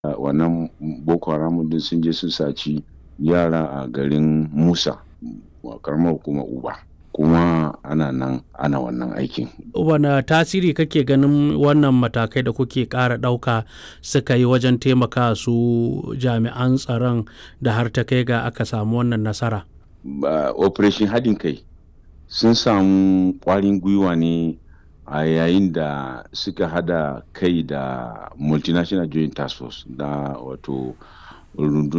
wannan boko haram din sun je sun saci yara a garin musa karamar hukumar uba kuma ana nan ana wannan aikin wane tasiri kake ganin wannan matakai da kuke ƙara ɗauka suka yi wajen taimaka su jami'an tsaron da har ta kai ga aka samu wannan nasara operation haɗin kai sun samu ƙwarin gwiwa ne a yayin da suka hada kai da multinational joint task force da wato rundunar